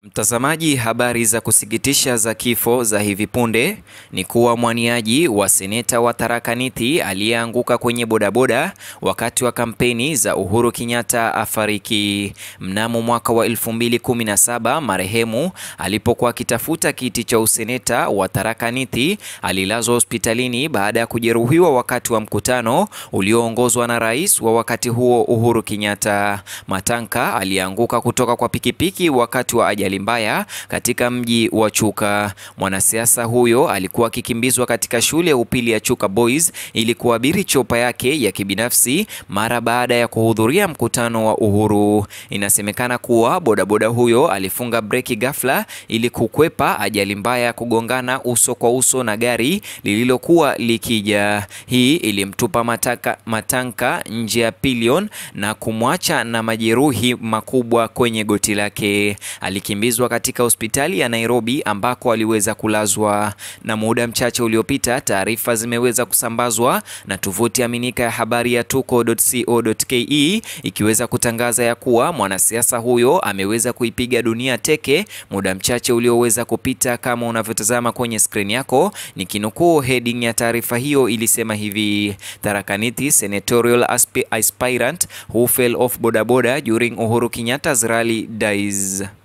Mtazamaji, habari za kusikitisha za kifo za hivi punde ni kuwa mwaniaji wa seneta wa Tharaka Nithi aliyeanguka kwenye bodaboda wakati wa kampeni za Uhuru Kenyatta afariki. Mnamo mwaka wa 2017 marehemu alipokuwa akitafuta kiti cha useneta wa Tharaka Nithi alilazwa hospitalini baada ya kujeruhiwa wakati wa mkutano ulioongozwa na rais wa wakati huo Uhuru Kenyatta. Matanka alianguka kutoka kwa pikipiki wakati wa ajali mbaya katika mji wa Chuka. Mwanasiasa huyo alikuwa akikimbizwa katika shule ya upili ya Chuka Boys ili kuabiri chopa yake ya kibinafsi mara baada ya kuhudhuria mkutano wa Uhuru. Inasemekana kuwa bodaboda huyo alifunga breki ghafla ili kukwepa ajali mbaya ya kugongana uso kwa uso na gari lililokuwa likija. Hii ilimtupa mataka, Matanka nje ya pilion na kumwacha na majeruhi makubwa kwenye goti lake. Alikimbizwa katika hospitali ya Nairobi ambako aliweza kulazwa. Na muda mchache uliopita, taarifa zimeweza kusambazwa na tovuti aminika ya habari ya tuko.co.ke ikiweza kutangaza ya kuwa mwanasiasa huyo ameweza kuipiga dunia teke muda mchache ulioweza kupita. Kama unavyotazama kwenye skrini yako, ni kinukuu heading ya taarifa hiyo ilisema hivi: Tharaka Nithi senatorial aspirant who fell off bodaboda during Uhuru Kenyatta's rally dies.